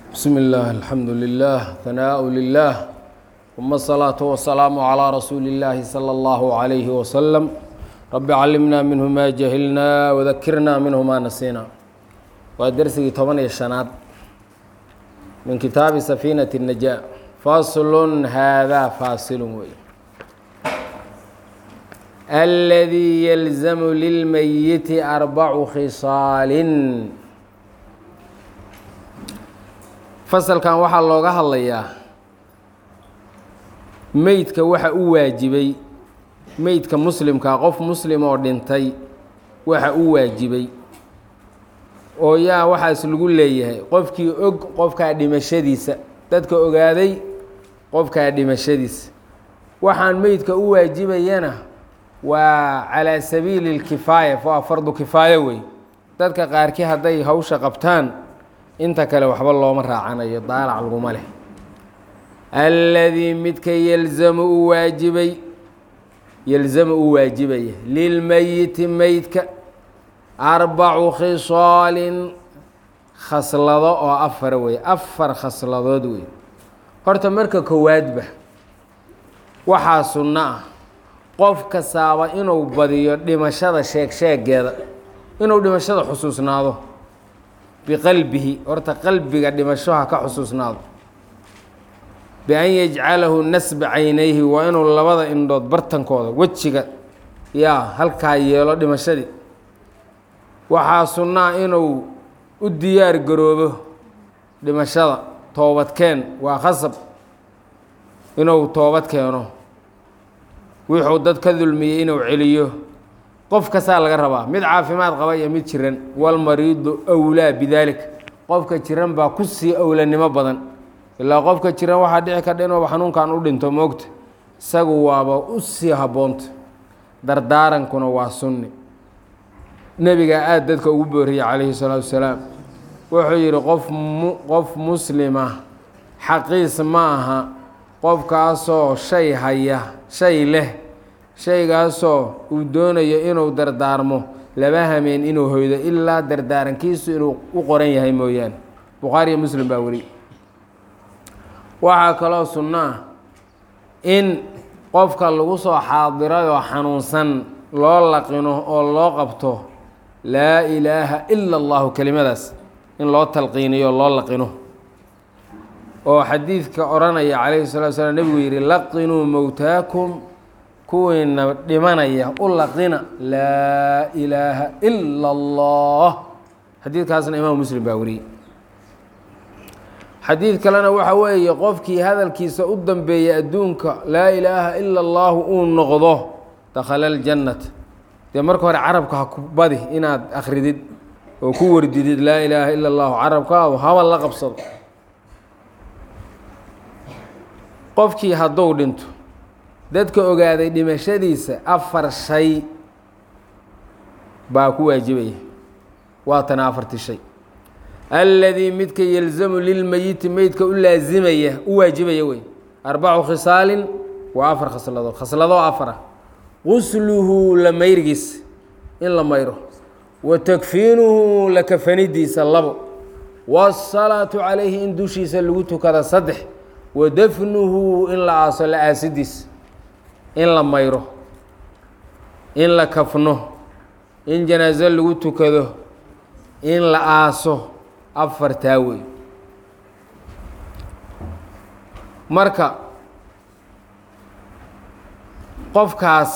بسم الله الحمد لله ثناء لله ثم الصلاة والسلام على رسول الله صلى الله عليه وسلم رب علمنا منه ما جهلنا وذكرنا منه ما نسينا ودرسي طبعا الشناد من كتاب سفينة النجاة فصل هذا فاصل وي الذي يلزم للميت أربع خصال fasalkan waxaa looga hadlayaa meydka waxa u waajibay meydka muslimkaa qof muslim oo dhintay waxa u waajibay oo yaa waxaas lagu leeyahay qofkii og qofkaa dhimashadiisa dadka ogaaday qofkaa dhimashadiisa waxaan meydka u waajibayana waa calaa sabiili lkifaaya waa fardu kifaayo wey dadka qaarkii hadday hawsha qabtaan inta kale waxba looma raacanayo daalac laguma leh alladii midka yelzamu u waajibay yelzamu u waajibaya lilmeyiti meydka arbacu khisaalin khaslado oo afar wey afar khasladood wey horta marka koowaadba waxaa sunno ah qof kastaaba inuu badiyo dhimashada sheeg sheegeeda inuu dhimashada xusuusnaado biqalbihi horta qalbiga dhimashoha ka xusuusnaado bian yajcalahu nasba caynayhi waa inuu labada indhood bartankooda wejiga yaa halkaa yeelo dhimashadii waxaa sunnaa inuu u diyaar garoobo dhimashada toobadkeen waa khasab inuu toobad keeno wuxuu dad ka dulmiyey inuu celiyo qof kastaa laga rabaa mid caafimaad qaba iyo mid jiran walmariidu awlaa bidaalika qofka jiran baa ku sii owlanimo badan ilaa qofka jiran waxaa dhici kardha inuuba xanuunkan u dhinto moogta isagu waaba u sii habboonta dardaarankuna waa sunni nebigaa aada dadka ugu booriyey calayhi salaatu wasalaam wuxuu yidhi qof mu qof muslima xaqiis ma aha qofkaasoo shay haya shay leh shaygaasoo uu doonayo inuu dardaarmo laba hameen inuu hoydo ilaa dardaarankiisu inuu u qoran yahay mooyaane bukhaariyo muslim baa weli waxaa kaloo sunno ah in qofka lagu soo xaadirayoo xanuunsan loo laqino oo loo qabto laa ilaaha ila allahu kelimadaas in loo talqiiniyo o loo laqino oo xadiidka odhanaya calayhi salatu salaam nebigu yidhi laqinuu mowtaakum kuwiina dhimanaya u laqina laa ilaaha ila allah xadiidkaasna imaam muslim baa wariyey xadiid kalena waxa weeye qofkii hadalkiisa u dambeeyay adduunka laa ilaaha ila allahu uu noqdo dakhala aljannata dee marka hore carabka ha ku badi inaad akridid oo ku wardidid laa ilaaha ila allahu carabkaadu haba la qabsado qofkii hadduu dhinto dadka ogaaday dhimashadiisa afar shay baa ku waajibaya waa tana afarti shay alladii midka yelzamu lilmeyiti meydka u laasimaya u waajibaya wey arbacu khisaalin waa afar khasladood khasladoo afara qusluhu la mayrgiisa in la mayro wa takfiinuhu la kafanidiisa labo waasalaatu calayhi in dushiisa lagu tukada saddex wa dafnuhu in la aaso la aasidiisa in la mayro in la kafno in janaaso lagu tukado in la aaso afartaa wey marka qofkaas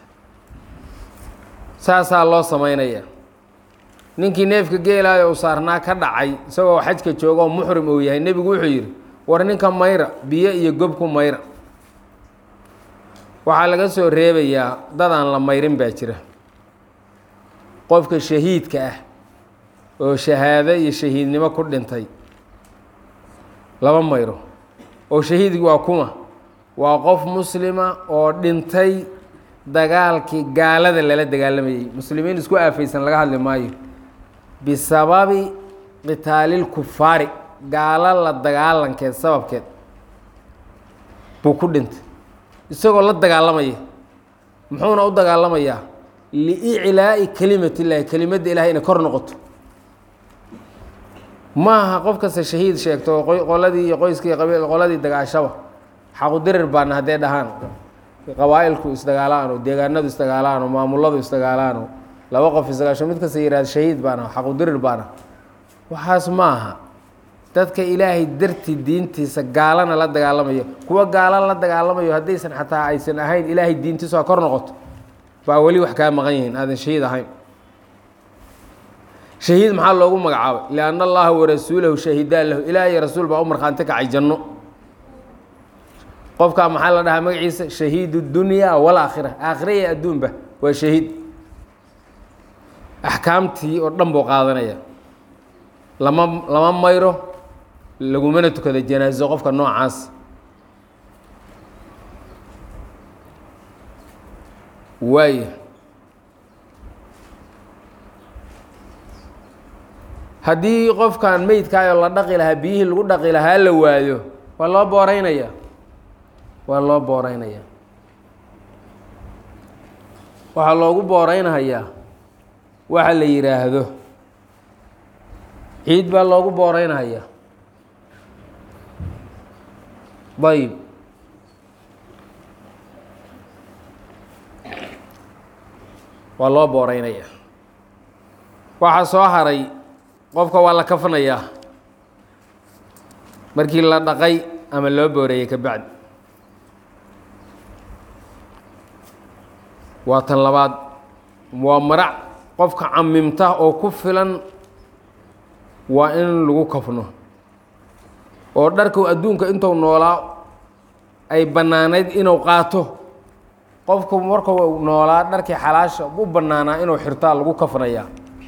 saasaa loo sameynaya ninkii neefka geelaayo uu saarnaa ka dhacay isagoo xajka jooga oo muxrim uu yahay nebigu wuxuu yidhi war ninka mayra biyo iyo gobku mayra waxaa laga soo reebayaa dadaan la mayrin baa jira qofka shahiidka ah oo shahaado iyo shahiidnimo ku dhintay laba mayro oo shahiidki waa kuma waa qof muslima oo dhintay dagaalkii gaalada lala dagaalamayey muslimiin isku aafaysan laga hadli maayo bisababi qitaalilkufaari gaalo la dagaalankeed sababkeed buu ku dhintay isagoo la dagaalamaya muxuuna u dagaalamayaa liiclaa'i kelimat illaahi kelimadda ilahay inay kor noqoto ma aha qof kasta shahiid sheegto oo qoy- qoladii iyo qoyskii qabiil qoladii dagaashaba xaqudirir baana haddee dhahaan qabaa'ilku isdagaalaan oo deegaanadu isdagaalaan oo maamuladu isdagaalaan oo laba qof isdagaasho mid kasta yihahda shahiid baana xaqudirir baana waxaas ma aha dadka ilaahay dartii diintiisa gaalana la dagaalamayo kuwa gaala la dagaalamayo haddaysan xataa aysan ahayn ilaahay diintiisu ha kor noqoto baa weli wax kaa maqan yihiin aadan shahiid ahayn shahiid maxaa loogu magacaabay lianna allaha warasuulahu shahidaan lahu ilaah iyo rasuul baa u markhaanti kacay janno qofkaa maxaa la dhahaa magaciisa shahiid dunyaa walaakhira aakhira iyo adduunba waa shahiid axkaamtii oo dhan buu qaadanaya lama lama mayro lagumana tukado janaaso qofka noocaas waaya haddii qofkan meydkaayoo la dhaqi lahaa biyihii lagu dhaqi lahaa la waayo waa loo booreynaya waa loo booreynaya waxaa loogu booreynahayaa waxa la yidhaahdo ciid baa loogu booreynahayaa ayb waa loo booreynaya waxaa soo haray qofka waa la kafanayaa markii la dhaqay ama loo booreeyey ka bacdi waa tan labaad waa marac qofka camimta oo ku filan waa in lagu kafno oo dharku adduunka intuu noolaa ay bannaanayd inuu qaato qofku markuu noolaa dharkii xalaasha u bannaanaa inuu xirtaa lagu kafnayaa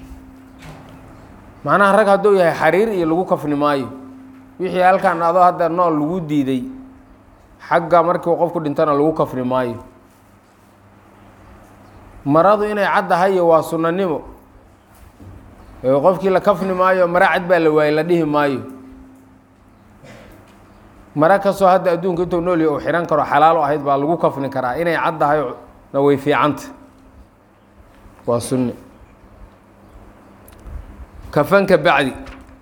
macnaha rag hadduu yahay xariir iyo lagu kafni maayo wixii halkan adoo hadda nool lagu diiday xagga markii qofku dhintana lagu kafni maayo maradu inay caddahayo waa sunnanimo ee qofkii la kafni maayo mara cad baa la waayey la dhihi maayo mara kastoo hadda adduunka intuu nool yahay uu xihan karo xalaal u ahayd baa lagu kafni karaa inay caddahay na way fiicanta waa sunni kafanka bacdi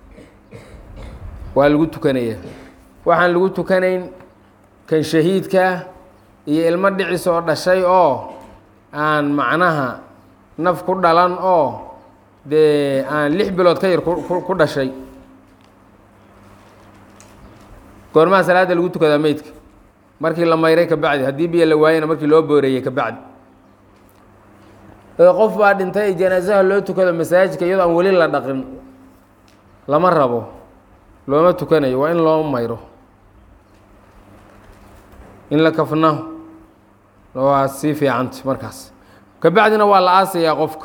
waa lagu tukanayaa waxaan lagu tukanayn kan shahiidkaa iyo ilmo dhicis oo dhashay oo aan macnaha naf ku dhalan oo dee aan lix bilood ka yar ku dhashay goormaha salaadda lagu tukadaa meydka markii la mayray ka bacdi haddii biyo la waayana markii loo booreeyey ka bacdi qof baa dhintay janaasaha loo tukado masaajidka iyadoo aan weli la dhaqin lama rabo looma tukanayo waa in loo mayro in la kafno waa sii fiicanta markaas ka bacdina waa la aasayaa qofka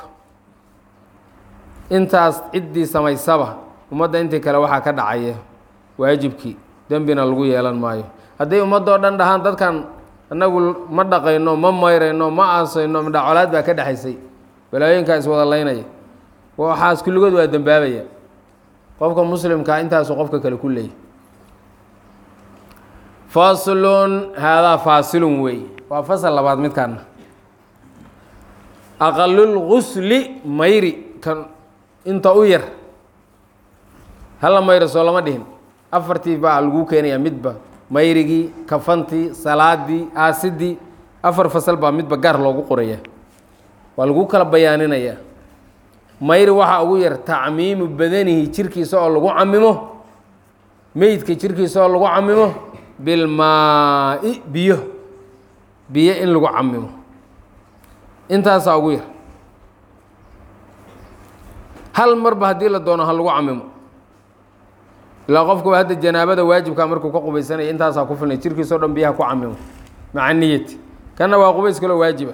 intaas ciddii samaysaba ummadda intii kale waxaa ka dhacaya waajibkii dembina lagu yeelan maayo hadday ummaddoo dhan dhahaan dadkan annagu ma dhaqayno ma mayrayno ma aasayno midhacolaad baa ka dhexaysay balaayoyinkaa iswada laynaya waxaas kulligood waa dembaabaya qofka muslimkaa intaasuu qofka kale ku leeyay faslun haadaa faasilun wey waa fasal labaad midkaana aqalulgusli mayri kan inta u yar hala mayro soo lama dhihin afartii baa lagu keenayaa midba mayrigii kafantii salaadii aasidii afar fasal baa midba gaar loogu qoraya waa lagu kala bayaaninayaa mayri waxaa ugu yar tacmiimu badanihi jirkiisa oo lagu camimo meydka jirkiisa oo lagu camimo bilmaa-i biyo biyo in lagu camimo intaasaa ugu yar hal marba haddii la doono ha lagu camimo ilaa qofkuba hadda janaabada waajibkaa markuu ka qubaysanaya intaasaa ku filnay jirkiisao dhan biyaha ku camimo maca niyati kanna waa qubays kaloo waajiba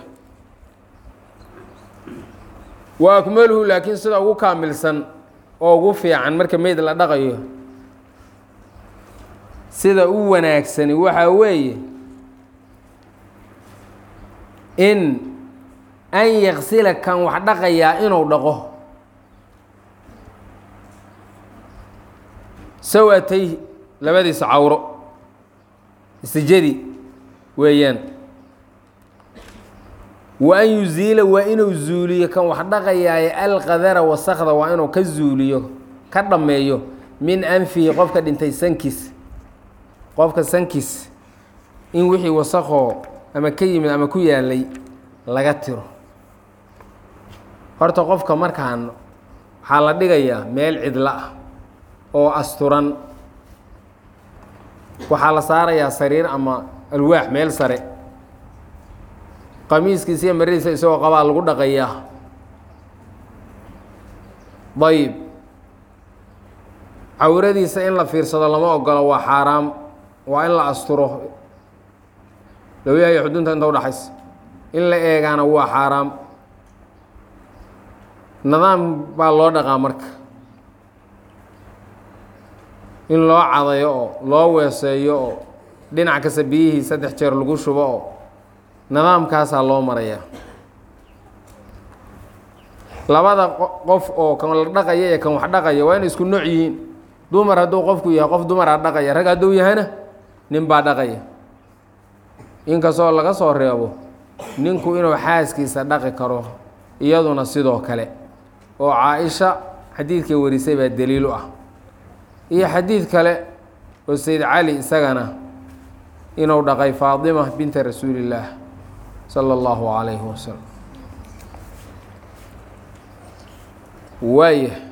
wa akmaluhu laakiin sida ugu kaamilsan oo ugu fiican marka meyd la dhaqayo sida u wanaagsani waxaa weeye in an yaksila kan wax dhaqayaa inuu dhaqo sawatay labadiisa cawro istijadi weeyaan wa an yuziila waa inuu zuuliyo kan wax dhaqayaaye alqadara wasakda waa inuu ka zuuliyo ka dhammeeyo min anfihi qofka dhintay sankiis qofka sankiis in wixii wasaqoo ama ka yimid ama ku yaalay laga tiro horta qofka markaan waxaa la dhigayaa meel cidlo ah oo asturan waxaa la saarayaa sariir ama alwaax meel sare qamiiskiisa iyo maradiisa isagoo qabaa lagu dhaqayaa dayib cawradiisa in la fiirsado lama ogolo waa xaaraam waa in la asturo lawyaha iyo xudunta inta udhaxaysa in la eegaana waa xaaraam nidaam baa loo dhaqaa marka in loo cadayo oo loo weeseeyo oo dhinac kasta biyihii saddex jeer lagu shubo oo nidaamkaasaa loo marayaa labada qof oo kan la dhaqaya iyo kan wax dhaqaya waa inay isku nooc yihiin dumar hadduu qofku yahay qof dumaraa dhaqaya rag hadduu yahayna nin baa dhaqaya inkastoo laga soo reebo ninku inuu xaaskiisa dhaqi karo iyaduna sidoo kale oo caa-isha xadiidkay warisay baa daliil u ah iyo xadiid kale oo sayd cali isagana inuu dhaqay faadima binta rasuulillaah sala allahu calayhi wasalam waaya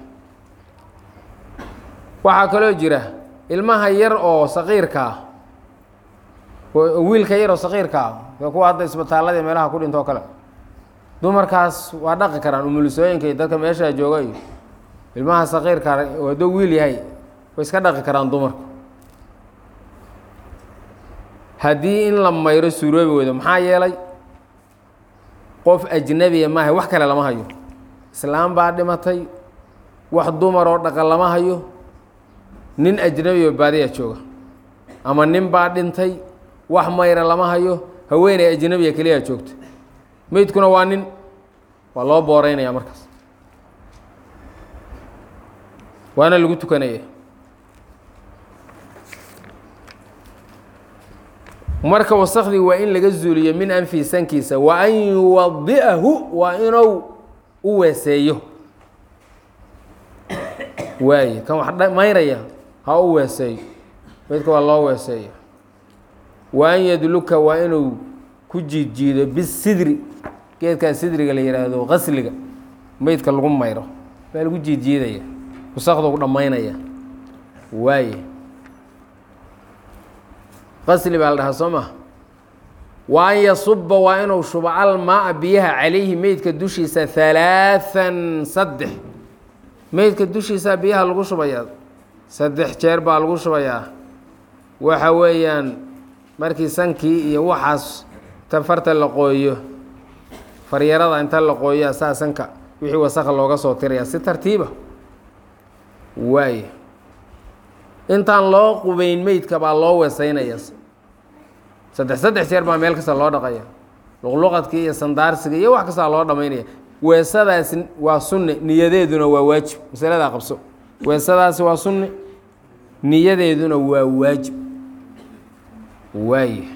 waxaa kaloo jira ilmaha yar oo saqiirka ah wiilka yar oo saqiirka ah ee kuwa hadda isbitaalladii meelaha ku dhinto o kale dumarkaas waa dhaqi karaan umulisooyinka iyo dadka meeshaa jooga iyo ilmaha saqiirka hadduu wiil yahay way iska dhaqi karaan dumarku haddii in la mayro suuroobi weydo maxaa yeelay qof ajnabiya maaha wax kale lama hayo islaam baa dhimatay wax dumar oo dhaqan lama hayo nin ajnabi oo baadiya jooga ama nin baa dhintay wax mayra lama hayo haweeney ajnabiya keliyaa joogta meydkuna waa nin waa loo booreynaya markaas waana lagu tukanaya marka wasakdii waa in laga zuuliyo min anfi sankiisa wa an yuwadi'ahu waa inuu u weeseeyo waaye kan wax mayraya ha u weeseeyo meydka waa loo weeseeya wa an yadluka waa inuu ku jiidjiido bisidri geedkaa sidriga la yihaahdo qasliga meydka lagu mayro baa lagu jiidjiidaya wasakdu dhammaynaya waaye qasli baa la dhahaa soo maha wa an yasuba waa inuu shubo almaa biyaha calayhi meydka dushiisa halaathan saddex meydka dushiisa biyaha lagu shubayaa saddex jeer baa lagu shubayaa waxa weeyaan markii sankii iyo waxaas ta farta la qooyo faryarada inta la qooyaa saa sanka wixii wasakha looga soo tirayaa si tartiiba waaye intaan loo qubeyn meydka baa loo weeseynaya saddex saddex jeer baa meel kasta loo dhaqaya luqluqadkii iyo sandaarsiga iyo wax kastaa loo dhamaynaya weesadaasi waa sunne niyadeeduna waa waajib masaladaa qabso weesadaasi waa sunne niyadeeduna waa waajib waaye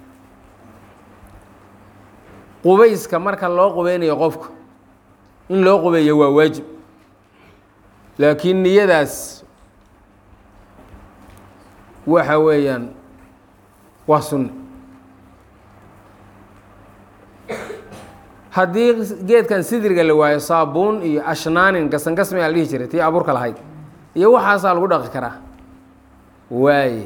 qubayska marka loo qubeynayo qofka in loo qubeeyo waa waajib laakiin niyadaas waxa weeyaan waa sunne haddii geedkan sidriga la waayo saabuun iyo ashnaanin gasangasmi aa la dhihi jiray tii abuurka lahayd iyo waxaasaa lagu dhaqi karaa waaye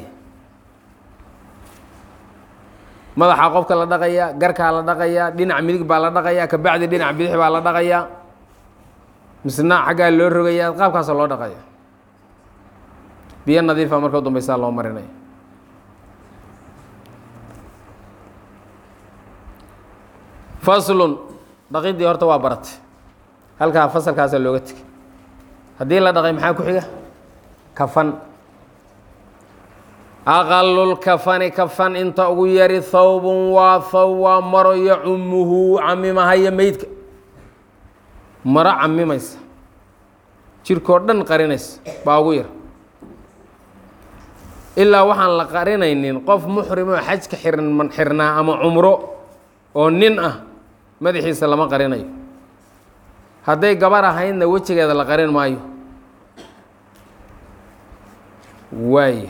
madaxa qofka la dhaqayaa garkaa la dhaqayaa dhinac midig baa la dhaqayaa kabacdi dhinac bidix baa la dhaqayaa misna xaggaa loo rogayaa qaabkaasa loo dhaqaya biyo nadiifa marka u dambeysaa loo marinaya faslun dhaqidii horta waa baratay halkaa fasalkaasa looga tegay haddii la dhaqay maxaa ku xiga kafan aqalulkafani kafan inta ugu yari thawbun waa thawb waa maro yacumuhu camimahaya meydka maro camimaysa jirkoo dhan qarinaysa baa ugu yar ilaa waxaan la qarinaynin qof muxrimoo xajka xirn xirnaa ama cumro oo nin ah madaxiisa lama qarinayo hadday gabar ahaydna wejigeeda la qarin maayo waaya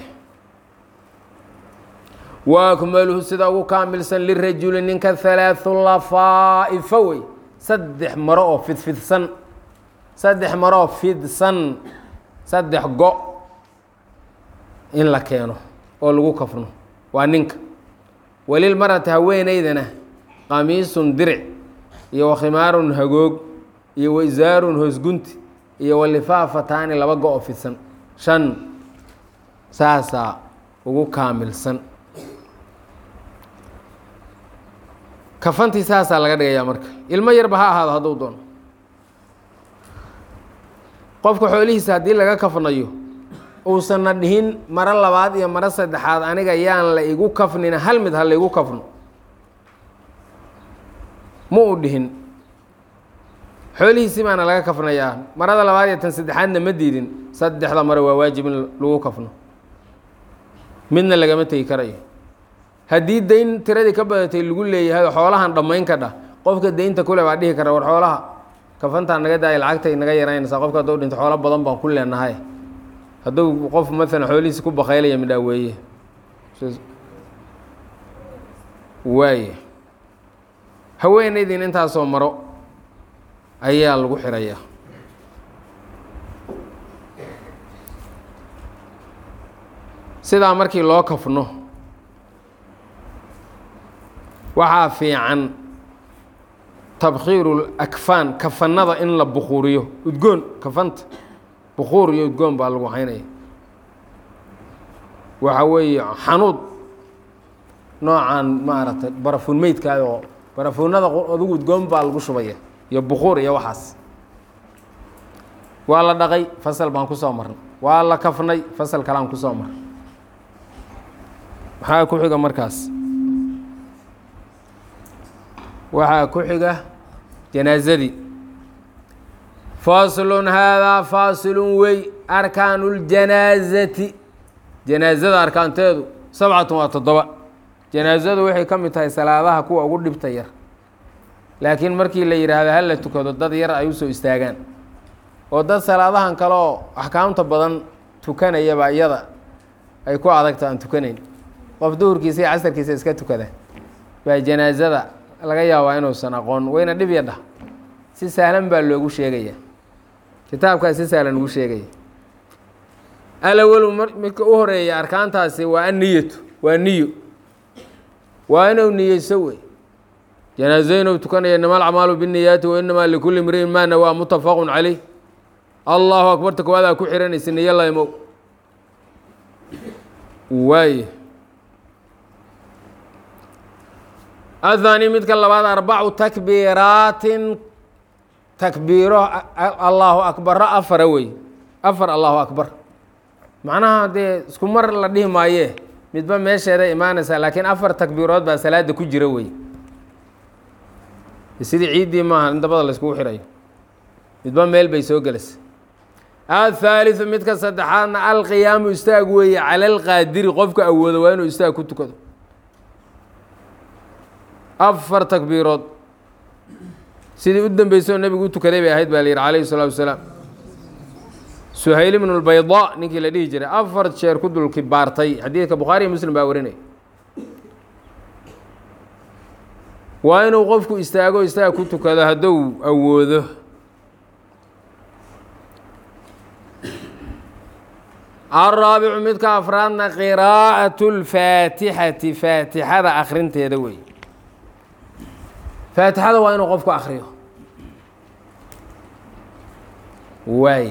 wa akmaluhu sida ugu kaamilsan lirajuli ninka halaathu lafaa'ifa wey saddex maro oo fidfidsan saddex maro oo fidsan saddex go in la keeno oo lagu kafno waa ninka walilmarati haweeneydana qamiisun diric iyo wakhimaarun hagoog iyo waisaarun hoosgunti iyo walifaafataani laba go oo fidsan shan saasaa ugu kaamilsan kafantii saasaa laga dhigayaa marka ilmo yarba ha ahaado hadduu doono qofka xoolihiisa haddii laga kafnayo uusanna dhihin maro labaad iyo maro saddexaad aniga yaan la igu kafnina hal mid ha la igu kafno ma uu dhihin xoolihiisii baana laga kafnayaa marada labaad iyo tan saddexaadna ma diidin saddexda mare waa waajib in lagu kafno midna lagama tegi karayo haddii dayn tiradii ka badatay lagu leeyahay xoolahan dhammayn ka dhah qofka daynta kule baa dhihi kara war xoolaha kafantaa naga daaya lacagtay naga yaraynaysaa qofka hadduu dhinto xoolo badan baan ku leenahay hadduu qof maalan xoolihiisi ku bakaylaya midhaa weeye waaya haweenaydiin intaasoo maro ayaa lagu xirayaa sidaa markii loo kafno waxaa fiican tabkhiiru akfaan kafanada in la bukuuriyo udgoon kafanta bukuur iyo udgoon baa lagu haynaya waxa weeye xanuud noocan maaragtay barafuun meydkaada oo barafuunada adugu udgoon baa lagu shubaya iyo bukuur iyo waxaas waa la dhaqay fasal baan kusoo marnay waa la kafnay fasal kalaan kusoo marnay maxaa ku xiga markaas waxaa ku xiga janaazadii faslun haadaa faasilun wey arkaanu اljanaazati janaazada arkaanteedu sabcatun waa toddoba janaazadu waxay ka mid tahay salaadaha kuwa ugu dhibta yar laakiin markii la yidhaahdo hal la tukado dad yar ay usoo istaagaan oo dad salaadahan kale oo axkaamta badan tukanayaba iyada ay ku adagto aan tukanayn qof duhurkiisa iyo casarkiisa iska tukada baa janaazada laga yaabaa inuusan aqoon wayna dhib ya dhah si sahlan baa loogu sheegaya kitaabkaa si sahlan ugu sheegaya alawelu midka u horeeya arkaantaasi waa anniyatu waa niyo waa inuu niyeyso wey janaazo inuu tukanaya inama alacmaalu binniyaati wa inamaa likulli imriin maa nawaa mutafaqun caleyh allahu akbarta koowadaa ku xihanaysa niyo laymow waaye ahaani midka labaad arbacu takbiiraatin takbiiro allahu akbaro afara wey afar allahu akbar macnaha dee isku mar la dhihi maayee midba meesheeda imaanaysaa laakiin afar takbiirood baa salaada ku jira wey sidii ciiddii maaha in dabada la iskugu xirayo midba meel bay soo gelaysa athaaliثu midka saddexaadna alqiyaamu istaag weeye cala alqaadiri qofka awoodo waa inuu istaag ku tukado afar takbiirood sidii u dambeysay oo nebigu u tukaday bay ahayd baa la yidhi calayhi الsalaatu wasalaam suhayl ibnu اlbayda ninkii la dhihi jiray afar jeer ku dulki baartay xadiidka bukhaariyo muslim baa warinaya waa inuu qofku istaago istaag ku tukado hadduu awoodo alraabicu midka afraadna qiraa'aة اlfaatixati faatixada akrinteeda wey faatixada waa inuu qofku akriyo waay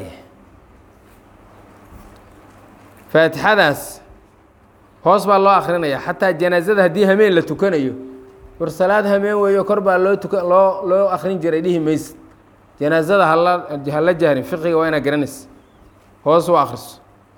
faatixadaas hoos baa loo akrinaya xataa janaazada haddii hameen la tukanayo war salaad hameen weeyo kor baa loo tuka loo loo akrin jiray dhihi maysid janaazada hala hala jahrin fiqiga waa inaa garanaysa hoos u akriso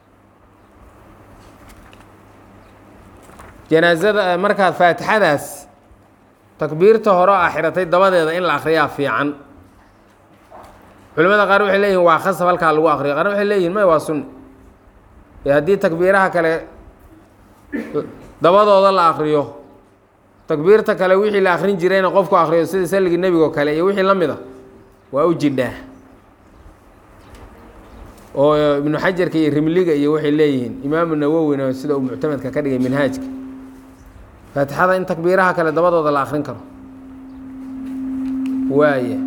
janaazada markaad faatixadaas takbiirta hore oo axiratay dabadeeda in la akriyaa fiican culimada qaar waxay leeyihin waa khasab halkaa lagu akriyo qaarna waxay leeyihin may waa sunni ee haddii takbiiraha kale dabadooda la akriyo takbiirta kale wixii la akrin jirayna qofku akriyo sida salligii nebigo kale iyo wixii la mid a waa u jidhaa oo ibnu xajarka iyo rimliga iyo waxay leeyihiin imaamu nawowina sida uu muctamadka ka dhigay minhaajka faatixada in takbiiraha kale dabadooda la akrin karo waaya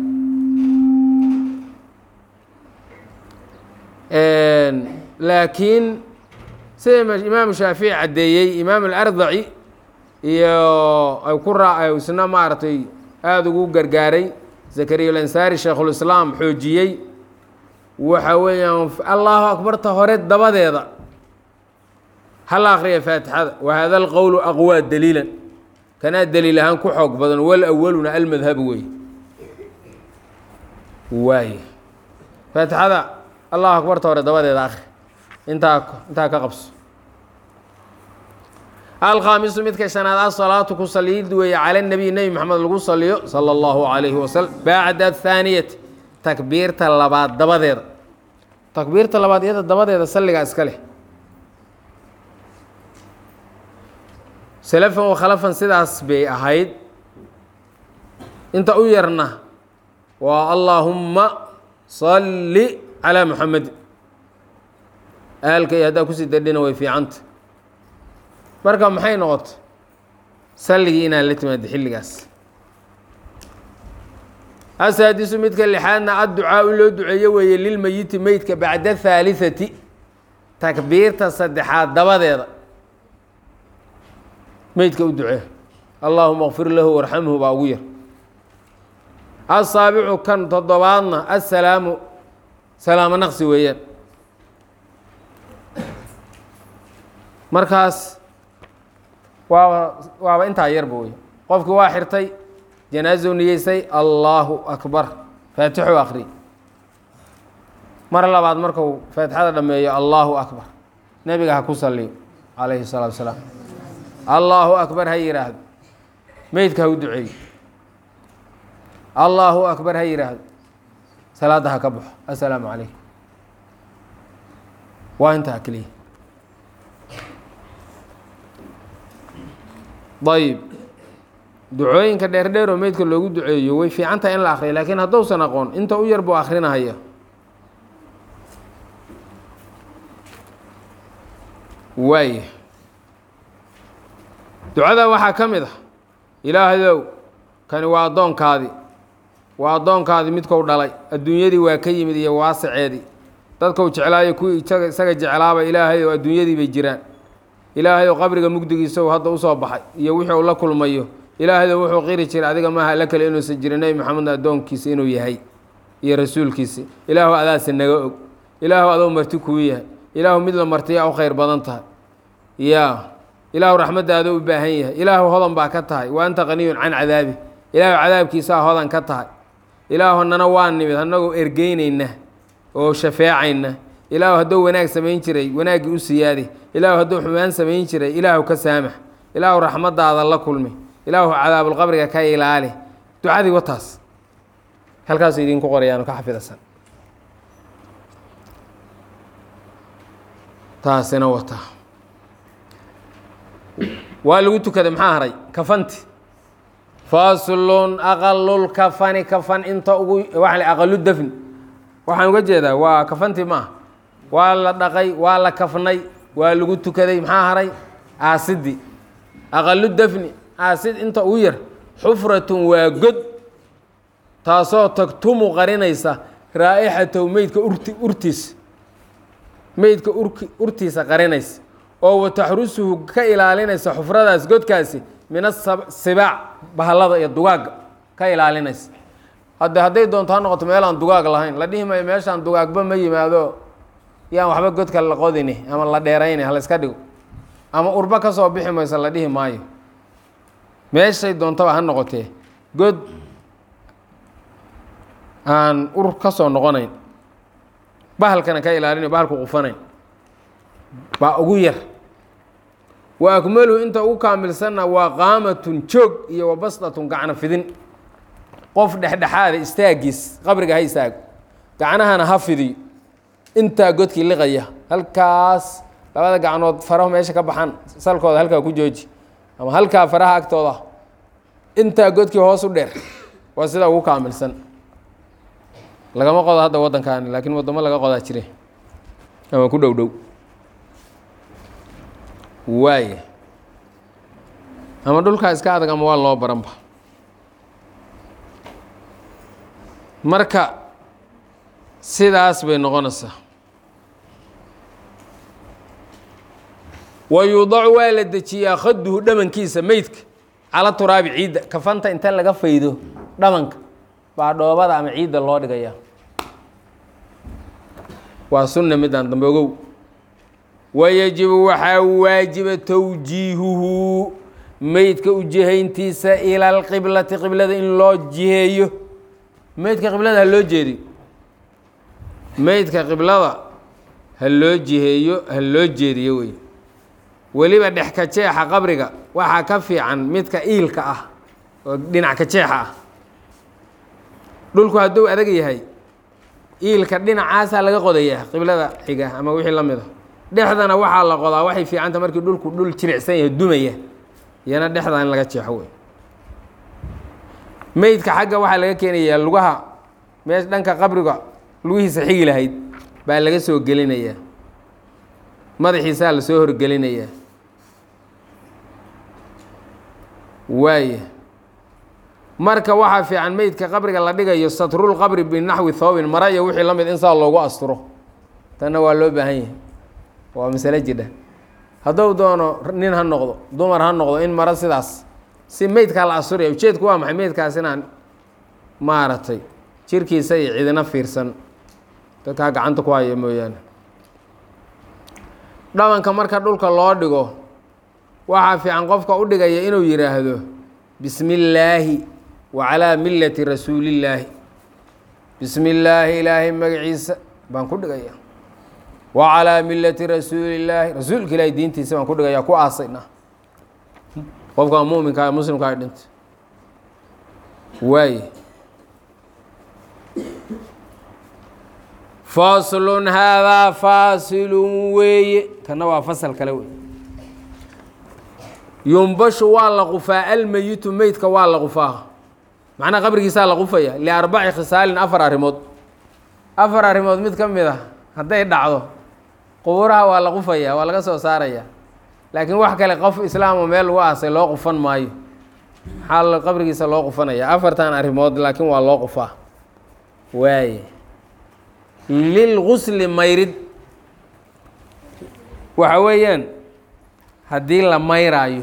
laakiin sida imaamu shaafici caddeeyey imaam alardaci iyo ay ku raa isna maaragtay aada ugu gargaaray zakariya alansaari sheikhulislaam xoojiyey waxa weeyaan allahu akbarta hore dabadeeda hala akriya faatixada wa hada alqowlu aqwaa daliilan kanaa daliil ahaan ku xoog badan wal awaluna almadhabu wey waay faatixada allahu akbarta hore dabadeeda akri intaa intaa ka qabso alkhaamisu midka shanaad asalaatu ku saliid weeye cala nabiy nebi maxamed lagu saliyo sala allahu calayhi wasalam bacda athaaniyati takbiirta labaad dabadeeda takbiirta labaad iyada dabadeeda salligaa iska leh salafan wa khalafan sidaas bay ahayd inta u yarna waa allaahumma salli calaa muxamedin aalka iyo haddaa kusii dardhina way fiicanta marka maxay noqotay salligii inaad la timaado xilligaas asaadisu midka lixaadna adducaa u loo duceeyo weeye lilmeyiti meydka bacda haaliثati takbiirta saddexaad dabadeeda meydka u ducee allaahuma kfir lahu warxamhu baa ugu yar asaabicu kan toddobaadna assalaamu salaamo naqsi weeyaan markaas waaba waaba intaa yarba wey qofkii waa xirtay janaazu niyeysay allaahu akbar faatixu akri mar labaad marku faatixada dhameeyo allaahu akbar nebiga ha ku saliyo calayhi salaatu wasalaam allaahu akbar ha yidhaahdo meydka ha u duceeyo allaahu akbar ha yidhaahdo salaadda ha ka baxo assalaamu calaykum waa intaa keliya ayib ducooyinka dheerdheer oo meydka loogu duceeyo way fiican tahay in la akriyo laakiin hadduusan aqoon inta u yar buu akrinahaya waaya ducada waxaa ka mid ah ilaahdow kani waa addoonkaadii waa addoonkaadii midkou dhalay adduunyadii waa ka yimid iyo waasaceedii dadkou jeclaayo kuwii isaga jeclaaba ilaahay oo adduunyadii bay jiraan ilaahay oo qabriga mugdigiisa uu hadda usoo baxay iyo wixii uu la kulmayo ilaahaydo wuxuu qiri jiray adiga maaha la kale inuusan jirin nebi maxamedna addoonkiisa inuu yahay iyo rasuulkiisi ilaahu adaase naga og ilaahu adou marti kuu yahay ilaahu mid la martiyaa u khayr badan tahay yaa ilaahu raxmaddaada u baahan yahay ilaahu hodan baa ka tahay wa anta qaniyun can cadaabi ilaahu cadaabkiisaa hodan ka tahay ilaahu nana waa nimid annagoo ergeynayna oo shafeecayna ilaahu hadduu wanaag samayn jiray wanaaggii u siyaadi ilaahu hadduu xumaan samayn jiray ilaahu ka saamax ilaahu raxmaddaada la kulmi ilaahu cadaabulqabriga ka ilaali ducadii wataas halkaasu idinku qorayaano ka xafidasan taasina wataa waa lagu tukaday maxaa haray kafanti faslun aqalulkafani kafan inta ugu waa aqalu dafni waxaan uga jeedaa waa kafanti ma ah waa la dhaqay waa la kafnay waa lagu tukaday maxaa haray aasidii aqalu dafni aasid inta ugu yar xufratun waa god taasoo tagtumu qarinaysa raa'ixatow meydka urti urtiisa meydka urki urtiisa qarinaysa oo wataxrusuhu ka ilaalinaysa xufradaas godkaasi min asibaac bahallada iyo dugaagga ka ilaalinaysa hadde hadday doonto ha noqoto meel aan dugaag lahayn la dhihi maayo meeshaan dugaagba ma yimaado yaan waxba godka la qodini ama la dheerayni ha la iska dhigo ama urba ka soo bixi mayso la dhihi maayo meeshay doontaba ha noqotee god aan ur ka soo noqonayn bahalkana ka ilaalinayo bahalku qufanayn baa ugu yar wa akmaluhu inta ugu kaamilsanna waa qaamatun joog iyo wa basdatun gacno fidin qof dhexdhexaada istaagiis qabriga ha istaago gacnahana ha fidiyo intaa godkii liqaya halkaas labada gacnood farahu meesha ka baxan salkooda halkaa ku jooji ama halkaa faraha agtooda intaa godkii hoos u dheer waa sida ugu kaamilsan lagama qodo hadda waddankaani laakiin waddamo laga qodaa jire ama ku dhow dhow waaya ama dhulkaa iska adag ama waa loo baranba marka sidaas bay noqonaysaa wa yuudacu waa la dejiyaa khaduhu dhamankiisa meydka cala turaabi ciidda kafanta inta laga faydo dhamanka baa dhoobada ama ciidda loo dhigaya waa sunna midaan dambe ogow wayajibu waxaa waajiba towjiihuhu meydka ujihayntiisa ila alqiblati qiblada in loo jiheeyo meydka qiblada ha loo jeediyo meydka qiblada ha loo jiheeyo ha loo jeediyo wey weliba dhex ka jeexa qabriga waxaa ka fiican midka iilka ah oo dhinac ka jeexa ah dhulku hadduu adag yahay iilka dhinacaasaa laga qodayaa qiblada xiga ama wixii la mida dhexdana waxaa la qodaa waxay fiicanta markii dhulku dhul jiricsan yahay dumaya iyana dhexdaa in laga jeexo wey meydka xagga waxaa laga keenayaa lugaha meesha dhanka qabriga lugihiisa xigi lahayd baa laga soo gelinayaa madaxiisaa la soo horgelinayaa waaya marka waxaa fiican meydka qabriga la dhigayo satrul qabri binaxwi thoobin mara iyo wixii la mid in saa loogu asturo tanna waa loo baahan yahay waa masale jidha hadduu doono nin ha noqdo dumar ha noqdo in maro sidaas si meydkaa la asturaya ujeedku waa maxay meydkaas inaan maaragtay jirkiisa iyo cidina fiirsan dadkaa gacanta ku haya mooyaane dhabanka marka dhulka loo dhigo waxaa fiican qofka u dhigaya inuu yidhaahdo bismi illaahi wa calaa millati rasuulillaahi bismi illaahi ilaahay magaciisa baan ku dhigaya wa calaa millati rasuulillaahi rasuulka ilaahay diintiisa baan ku dhigaya ku aasayna qofka muminka ee muslimka ay dhintay waaye faslun haadaa faasilun weeye kana waa fasal kale wey yumbashu waa la qufaa almeyitu meydka waa la qufaa macnaha qabrigiisaa la qufaya liarbaci khisaalin afar arrimood afar arrimood mid ka mid a hadday dhacdo qubuuraha waa la qufaya waa laga soo saaraya laakiin wax kale qof islaamo meel lagu aasay loo qufan maayo maxaa qabrigiisa loo qufanaya afartan arrimood laakiin waa loo qufaa waaye lilgusli mayrid waxa weeyaan haddii la mayraayo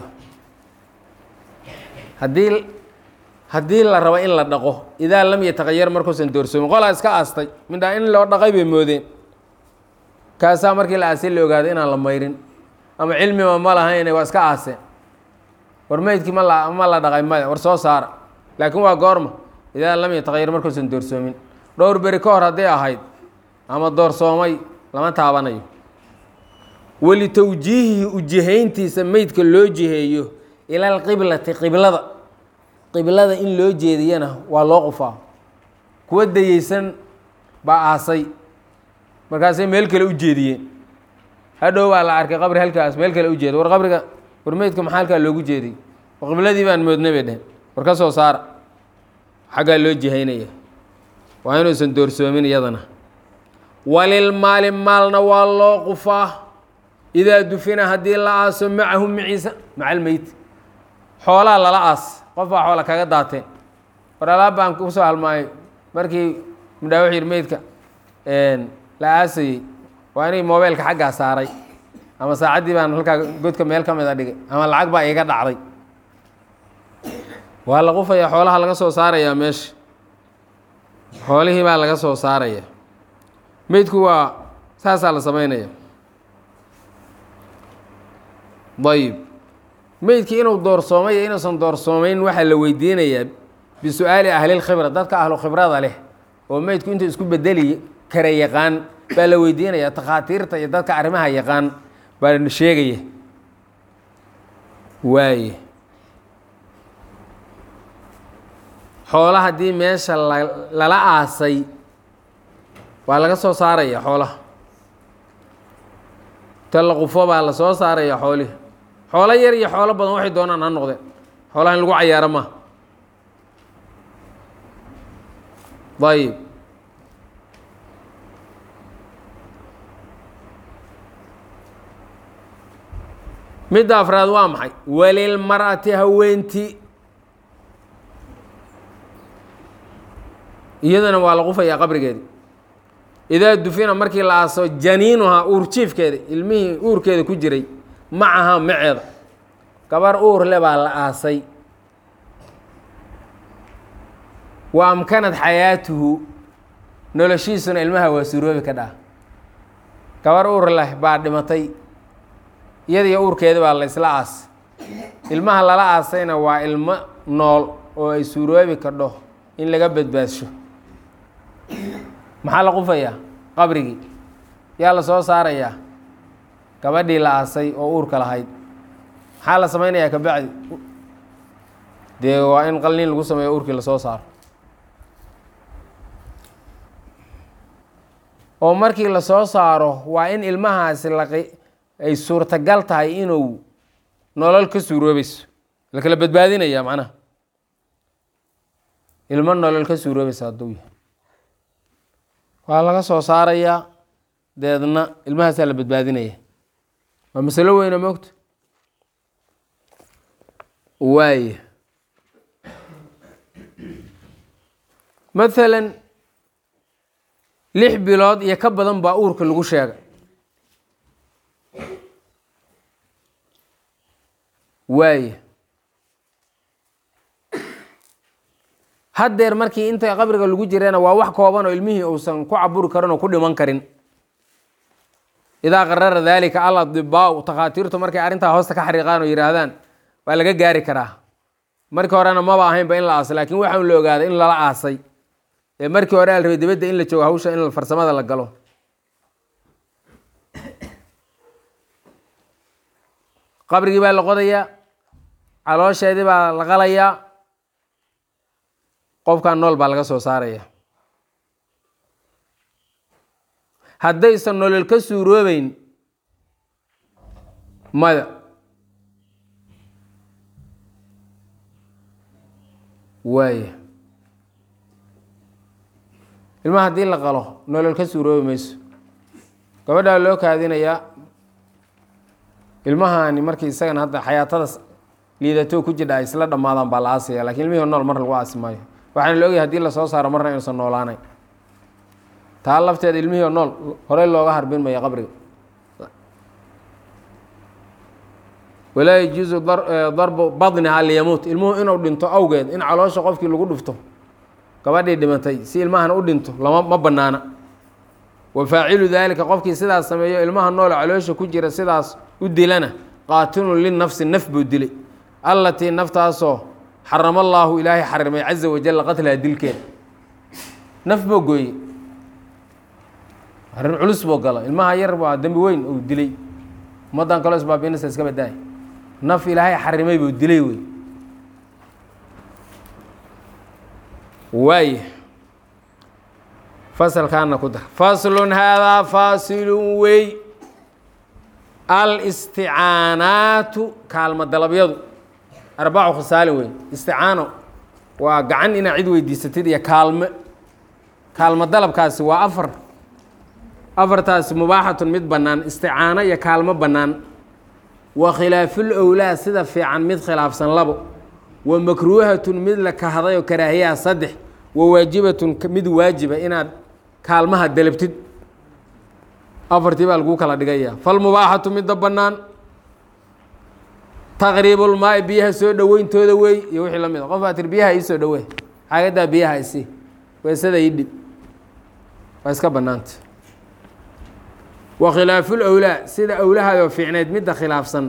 haddii haddii la rabo in la dhaqo idaa lam yataqayar markuusan doorsoomin qolaa iska aastay midhaa in loo dhaqay bay moodeen kaasaa markii la aasay la ogaaday inaan la mayrin ama cilmiba ma lahayne waa iska aaseen war meydkii ma la ma la dhaqay maya war soo saara laakiin waa goorma idaa lam yataqayar markuusan doorsoomin dhowr beri ka hor hadday ahayd ama doorsoomay lama taabanayo weli towjiihihi ujihayntiisa meydka loo jiheeyo ila alqiblati qiblada qiblada in loo jeediyana waa loo qufaa kuwa dayeysan baa aasay markaasay meel kale u jeediyeen hadhow baa la arkay qabri halkaas meel kale u jeeda war qabriga war meydka maxaa halkaa loogu jeediyey war qibladii baan moodna bay dheheen war ka soo saara xaggaa loo jihaynaya waa inuusan doorsoomin iyadana walilmaali maalna waa loo qufaa idaa dufina haddii la aaso macahu maciisa maca almeyt xoolaa lala aas qof baa xoola kaga daateen war alaab baan kusoo halmaayay markii midhaa wuxuu yidhi meydka la aasayey waa inay mobeylka xaggaa saaray ama saacaddii baan halkaa godka meel ka mid a dhigay ama lacag baa iiga dhacday waa la qufayaa xoolaha laga soo saarayaa meesha xoolihii baa laga soo saaraya meydku waa saasaa la samaynaya ayib meydkii inuu doorsoomay iyo inuusan doorsoomayn waxaa la weydiinayaa bisu-aali ahlilkhibra dadka ahlu khibrada leh oo meydku intuu isku bedeli kara yaqaan baa la weydiinaya takhaatiirta iyo dadka arrimaha yaqaan baa sheegaya waaye xoolo haddii meesha lala aasay waa laga soo saaraya xoolaha ta la qufo baa la soo saaraya xoolihi xoolo yar iyo xoolo badan waxay doonaan ha noqdeen xoolaha in lagu cayaaro ma ayib midda afraad waa maxay walilmar'ati haweenti iyadana waa la qufayaa qabrigeedi idaa dufina markii la aaso janiinuhaa uur jiifkeeda ilmihii uurkeeda ku jiray macahaa maceeda gabar uur le baa la aasay wa amkanad xayaatuhu noloshiisuna ilmaha waa suroobi ka dhaa gabar uur leh baa dhimatay iyadiyo uurkeeda baa la isla aasay ilmaha lala aasayna waa ilmo nool oo ay suuroobi kadho in laga badbaadsho maxaa la qufayaa qabrigii yaa la soo saarayaa gabadhii la aasay oo uurka lahayd maxaa la samaynayaa kabacdi dee waa in qalniin lagu sameeyo uurkii lasoo saaro oo markii lasoo saaro waa in ilmahaasi laqi ay suurtagal tahay inuu nolol ka suuroobayso la kala badbaadinaya macnaha ilmo nolol ka suuroobaysa hadduu yahay waa laga soo saarayaa deedna ilmahaasaa la badbaadinaya waa masalo weyna moogta waaya mathalan lix bilood iyo ka badan baa uurka lagu sheegay waaya haddeer markii inta qabriga lagu jirana waa wax kooban oo ilmihii uusan ku caburi karin oo ku dhiman karin idaa qarara daalika al adibaau takhaatiirtu markay arrintaa hoosta ka xariiqaan oo yihaahdaan waa laga gaari karaa markii horena maba ahaynba in la aasay laakiin waxaan la ogaaday in lala aasay ee markii hore al rabay dibadda in la joogo hawsha in farsamada la galo qabrigii baa la qodayaa caloosheedii baa la qalayaa qofkan nool baa laga soo saaraya haddaysan nolol ka suuroobeyn maya waaya ilmaha haddii la qalo nolol ka suuroobi mayso gabadhaa loo kaadinayaa ilmahani markii isagana hadda xayaatada liidatoo ku jidha ay isla dhammaadaan baa la aasaya lakin ilmihii nool mar lagu aasi maayo waxaana la ogyahay hadii lasoo saaro marna inuusan noolaanayn taa lafteeda ilmihii nool horey looga harbin maya qabriga walaa yajuusu darbu badniha liyamuut ilmuhu inuu dhinto awgeed in caloosha qofkii lagu dhufto gabadhii dhimatay si ilmahana u dhinto lama ma banaana wa faacilu daalika qofkii sidaas sameeyo ilmaha nool caloosha ku jira sidaas u dilana qaatilun linafsi naf buu dilay allatii naftaasoo xarama allaahu ilaahay xarimay caza wajalla qatlaha dilkeeda naf boo gooye arrin culus boo galo ilmaha yar baa dembi weyn uu dilay ummaddan kaloo isbaabinasa iska badaay naf ilaahay xarimay buu dilay wey waaya fasalkaana ku dar faslun haadaa faasilun wey alisticaanaatu kaalmo dalabyadu arbacu khasaalin wey isticaano waa gacan inaad cid weydiisatid iyo kaalmo kaalmo dalabkaasi waa afar afartaasi mubaaxatun mid bannaan isticaano iyo kaalmo bannaan wa khilaaful owlaa sida fiican mid khilaafsan labo wa makruuhatun mid la kahday oo karaahiyaha saddex wa waajibatun mid waajiba inaad kaalmaha dalabtid afartii baa laguu kala dhigaya falmubaaxatu midda bannaan taqriibulmaai biyaha soo dhoweyntooda wey iyo wixii la mid a qof baa tir biyaha ii soo dhowee xaagadaa biyaha isi weesada ii dhib waa iska bannaanta wa khilaaful owlaa sida owlahaadoo fiicneyd midda khilaafsan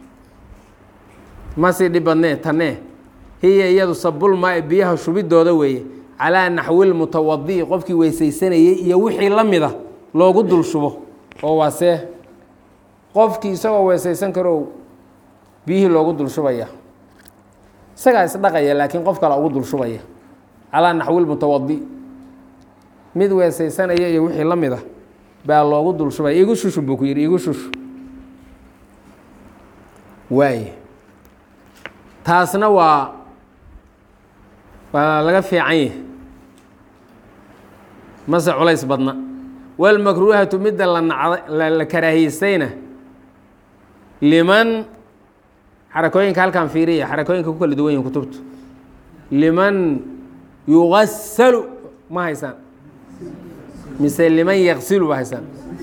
masii dhib badnee tanee hiya iyadu sabulmaai biyaha shubidooda weeye calaa naxwil mutawadi'i qofkii weysaysanayey iyo wixii la mida loogu dul shubo oo waa see qofkii isagoo weesaysan karoo biyihii loogu dul shubaya isagaa isdhaqaya laakiin qof kale ugu dul shubaya calaa naxwil mutawadi mid weesaysanaya iyo wixii la mida baa loogu dul shubaya igu shushu buu ku yidhi igu shushu waay taasna waa waa laga fiican yahi mase culays badna walmakruuhatu midda la nacda la karaahiyeystayna liman xarakooyinka halkan fiiriya xarakooyinka ku kala duwan yihin kutubtu liman yugasalu ma haysaan mise liman yaksilu ba haysaan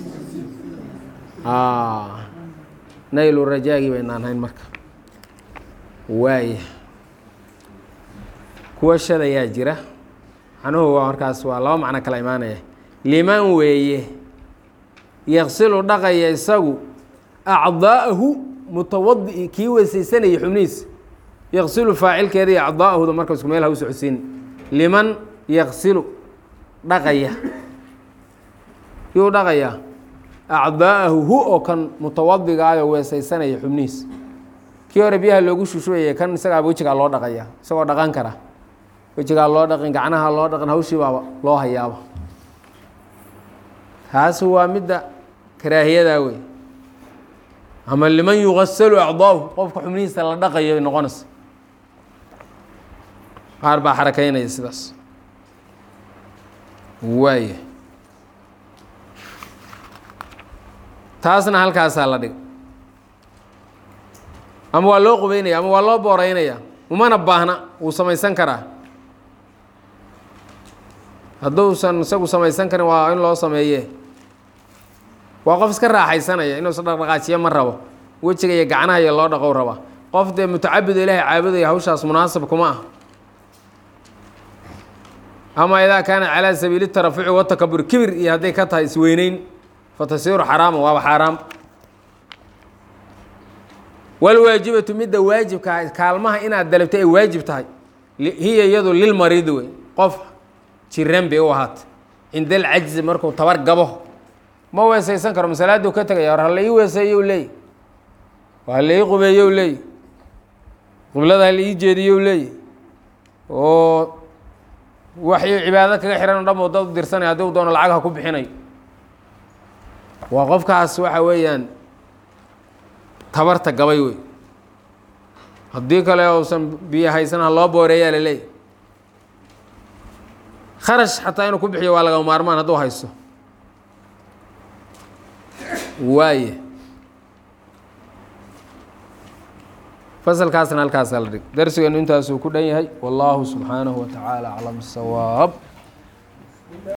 naylu rajaagii baynaan hayn marka waaya kuwa shadayaa jira macnuhu waa markaas waa laba macno kala imaanaya liman weeye yaksilu dhaqaya isagu acdaa'ahu mutawadi kii weysaysanaya xubnihiisa yaksilu faacilkeeda iyo acdaa'ahuda marka isku meel ha u socodsiin liman yaksilu dhaqaya yuu dhaqayaa acdaa'ahu hu oo kan mutawadigaayoo weesaysanaya xubnihiisa kii hore biyaha loogu shushubayay kan isagaaba wejigaa loo dhaqaya isagoo dhaqan kara wejigaa loo dhaqin gacnaha loo dhaqin hawshii baaba loo hayaaba taasi waa midda karaahiyadaa wey ama liman yugasalu acdaahu qofka xubnihiisa la dhaqayo ay noqonaysa qaar baa xarakaynaya sidaas waaya taasna halkaasaa la dhig ama waa loo qubeynaya ama waa loo booreynaya umana baahna wuu samaysan karaa hadduusan isagu samaysan karin waa in loo sameeye waa qof iska raaxaysanaya inuusan dhaqdhaqaajiyo ma rabo wejiga iyo gacnaha iyo loo dhaqow raba qof dee mutacabid ilaahay caabudaya hawshaas munaasab kuma ah ama idaa kaana calaa sabiili tarafuci watakabur kibir iyo hadday ka tahay isweyneyn fatasiiru xaraama waaba xaaraam walwaajibatu midda waajibka kaalmaha inaad dalabto ay waajib tahay hiya iyadu lilmariidi wey qof jiran bay u ahaatay cinda alcajzi markuu tabar gabo ma weesaysan karo masalaaduu ka tegaya war hala ii weeseeyo leey hala ii qubeeyo leey qiblada hala ii jeediyo leey oo waxay cibaado kaga xihan o dhan oo dad u dirsanay haddii u doono lacag ha ku bixinayo waa qofkaas waxa weeyaan tabarta gabay wey haddii kale uusan biyo haysan ha loo booreeyaa laleeyahy kharash xataa inuu ku bixiyo waa laga maarmaan hadduu haysto waaye fasalkaasna halkaasaa la dhig darsigeenu intaasuu ku dhan yahay wallaahu subxaanahu wa tacaala aclam sawaab